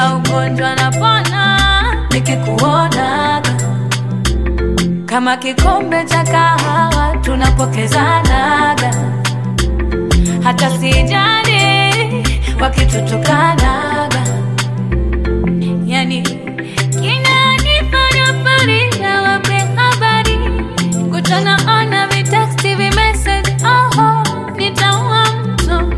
kila ugonjwa napona nikikuonaga kama kikombe cha kahawa tunapokezanaga hata sijani wakitutukanaga yani kinanifanya farida wape habari kutana ona viteksti vimessage oho nitaua mtu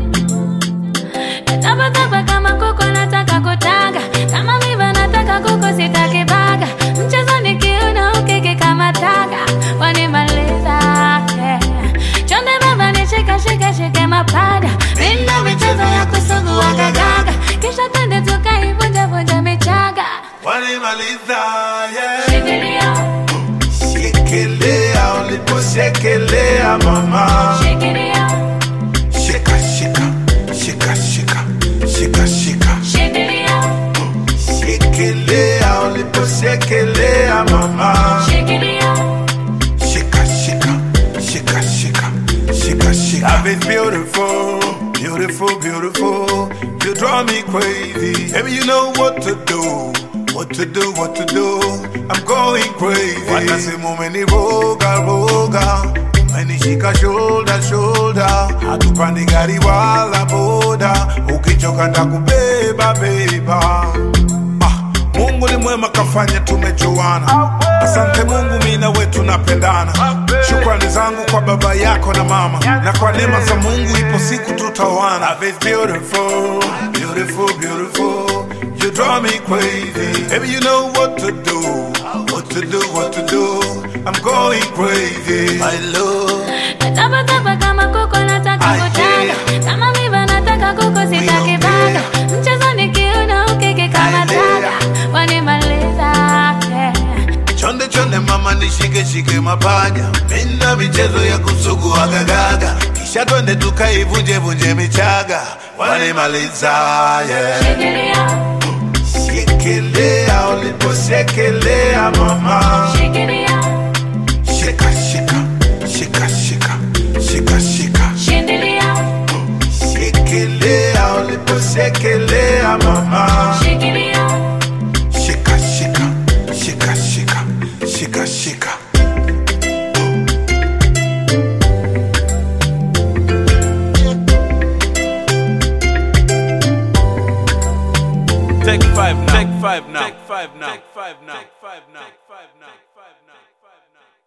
Natapatapa kama kuko nataka kutaga kama miva nataka kuko sitaki baga mchezo nikiuna ukiki kama taga wanimaliza yeah. chonde baba nishika shika shike mapada mina michezo ya kusugua gagaga kisha twende tukaivunja vunja michaga wanimaliza yeah. shikilia Shikilia uliposhekelea mama, shikilia shika shika shika shika shika shika, shikilia shikilia uliposhekelea mama, shikilia shika shika shika shika shika shika. Love is beautiful, beautiful, beautiful. You draw me crazy. Baby, you know what to do. What to do, what to do. I'm going crazy. Wanasema umeniroga roga, umenishika shoulder shoulder, hatupandi gari wala boda, ukichoka ndakubeba beba. Ah, Mungu ni mwema kafanya tumejuana. Asante Mungu, mimi na wewe tunapendana. Shukrani zangu kwa baba yako na mama, na kwa neema za Mungu ipo siku tutaoana. Love is beautiful, beautiful, beautiful. You draw me crazy. Baby, you know what to do, what to do, what to do. I'm going crazy. My love. Natapatapa kama kuko nataka I kutaga hear. kama miva nataka kuko sitaki don't baga care. mchezo nikiuna ukiki kama I hear. taga wanimaliza yeah. Chonde chonde mama nishike shike mapaja, mina michezo ya kusugua gagaga, kisha twende tukaivunje vunje michaga, wanimaliza yeah. Shikilia, Shikilia uliposhekelea mama, shikilia, shika shika shika shika shika shika, shindilia, shikilia uliposhekelea mama, shikilia, shika shika shika shika shika shika. Take five now. Take five now. Take five now. Take five now. Take five now. Take five now. Take five now.